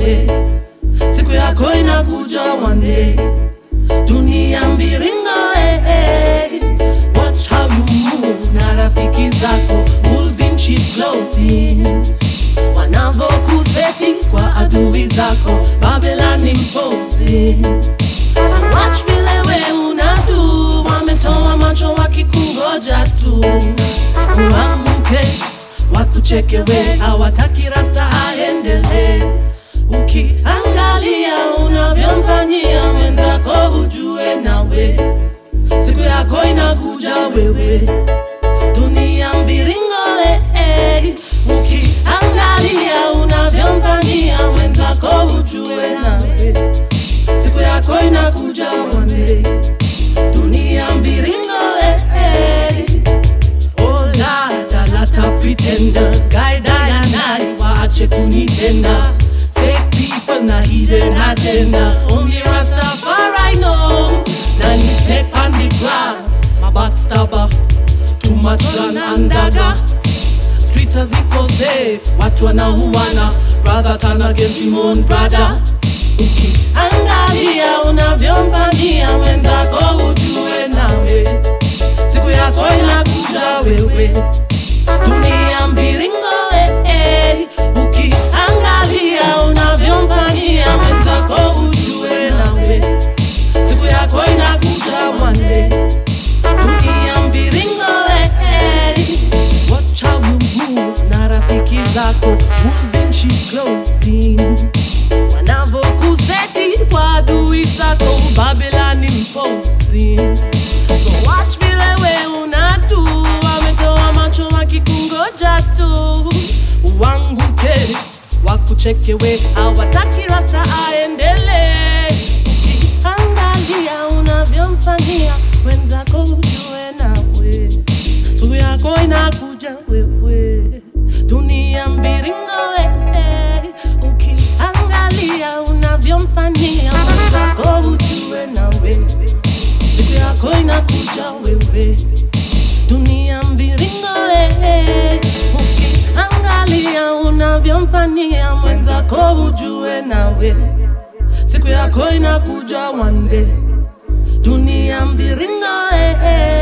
nawe, siku yako inakuja one day. Dunia mviringo eh, eh. Watch how you move na rafiki zako wolves in cheap clothing wanavokuseti kwa adui zako Babylon imposing So watch vile we unadu wametoa macho wakikungoja tu uanguke wakucheke we hawataki rasta aendelee ukiangalia unavyomfanyia mwenzako ujue nawe siku yako inakuja wewe dunia mviringo eh, eh. ukiangalia unavyomfanyia mwenzako ujue nawe siku yako inakuja one day dunia mviringo eh, eh. Oh Lord, a lot of pretenders guide I and I waache kunitenda fake people na hidden agenda only Rastafari know na ni snake on the grass my backstabber too much gun and dagger street haziko safe watu wanauana brother turn against him own brother ukiangalia unavyomfanyia mwenzako ujue nawe siku yako inakuja wewe dunia mviringo eh, eh. ukiangalia unavyomfanyia mwenzako ujue nawe siku yako inakuja one day dunia mviringo eh, eh. watch how you move na rafiki zako moving cheap clothing wanavokuseti kwa adui zako Babylon imposing So watch vile we unadu wametoa macho wakikungoja tu uanguke wakucheke we hawataki rasta aendelee ukiangalia unavyomfanyia wenzako ujue nawe siku yako inakuja wewe dunia mviringo eh, eh. ukiangalia unavyomfanyia wenzako ujue nawe siku yako inakuja wewe dunia mviringo eh, eh. ukiangalia unavyomfanyia mwenzako ujue nawe siku yako inakuja one day dunia mviringo eh, eh.